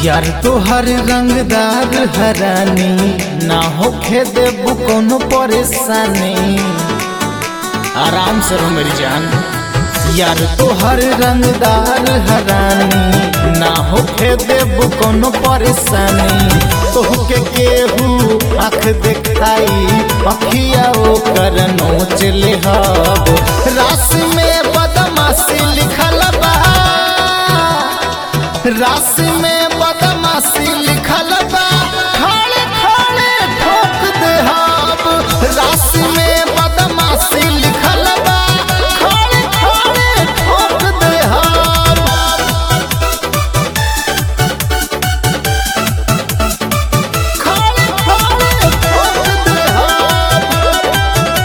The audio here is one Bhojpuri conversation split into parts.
यार तोहर रंगदार हरानी ना होखे देबू कोनो परेशानी आराम से रहो मेरी जान यार तोहर रंगदार हरानी ना होखे देबू कोनो परेशानी तोहके केहू आँख देखाई अखिया ओकर नोच ले हब रास में बदमाशी लिखल बा रास में बदमाशी लिखल बा खड़े खड़े ठोक दे हब रास में बदमाशी लिखल बा खड़े खड़े ठोक दे हब खड़े खड़े ठोक दे हब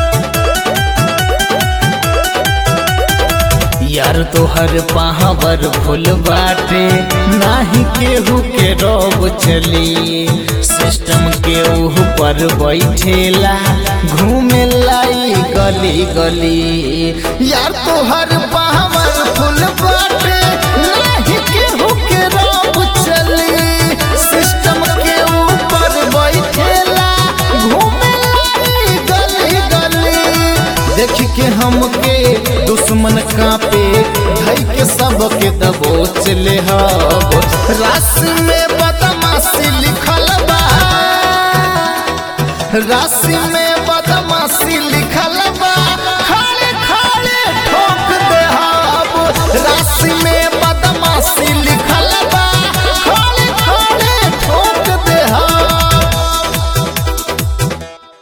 यार तोहर पाहवर फुल बाटे नाही केहू के रोब चली सिस्टम के ऊपर बैठेला घूमे लाई गली गली यार तोहर पाहवर फुल बाटे नाही केहू के रोब चली सिस्टम के ऊपर बैठेला घूमे लाई गली गली देख के हमके दुश्मन कापे धई के सबके दबोच ले हब रास में बदमाशी लिखल बा राशि में बदमाशी लिखल बा